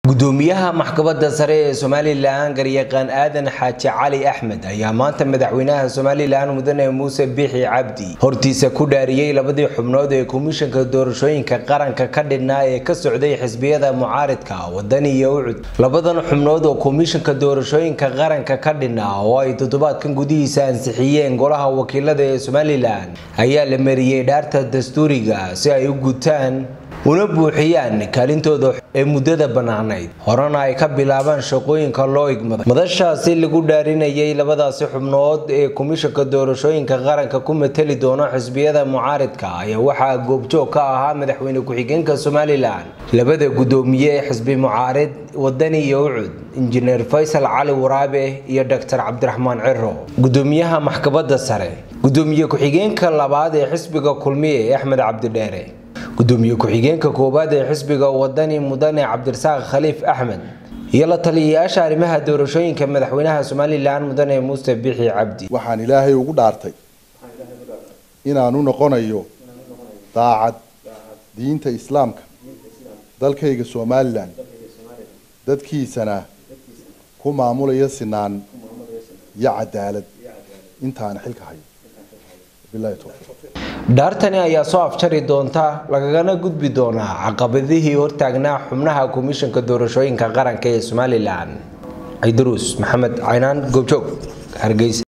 gudoomiyaha maxkamadda sare ee somalilan garyaqaan aadan xaaji cali axmed ayaa maanta madaxweynaha somalilan mudane muuse biixi cabdi hortiisa ku dhaariyey labadii xubnood ee komishanka doorashooyinka qaranka ka dhidhnaa ee ka socday xisbiyada mucaaridka wadani iyo ucud labadan xubnood oo komishanka doorashooyinka qaranka ka dhidhnaa oo ay toddobaadkan gudihiisa ansixiyeen golaha wakiilada ee somalilan ayaa la mariyey dhaarta dastuuriga si ay u gutaan una buuxiyaan kaalintooda ee muddada bannaanayd horena ay ka bilaabaan shaqooyinka loo igmaday madashaasi lagu dhaarinayay labadaasi xubnood ee komishanka doorashooyinka qaranka ku mateli doona xisbiyada mucaaridka ayaa waxaa goobjoog ka ahaa madaxweyne ku-xigeenka somalilan labada gudoomiye ee xisbi mucaarid wadani iyo ucud injineer faysal cali waraabe iyo doctor cabdiraxmaan ciro gudoomiyaha maxkamadda sare gudoomiye ku-xigeenka labaad ee xisbiga kulmiye axmed cabdidheere gudoomiye ku-xigeenka koowaad ee xisbiga wadani mudane cabdirasaaq khaliif axmed iyo la taliyayaasha arrimaha doorashooyinka madaxweynaha somalilan mudane muuse bixi cabdi waxaan ilaahay ugu dhaartay inaanu noqonayo daacad diinta islaamka dalkayga somalilan dadkiisana ku maamulaya sinaan iyo cadaalad intaana xilka hayo bilahi towfiiq dhaartani ayaa soo afjari doonta lagagana gudbi doonaa caqabadihii hortaagnaa xubnaha komishanka doorashooyinka qaranka ee somalilan ciidaruus maxamed caynaan goobjoog hargeysa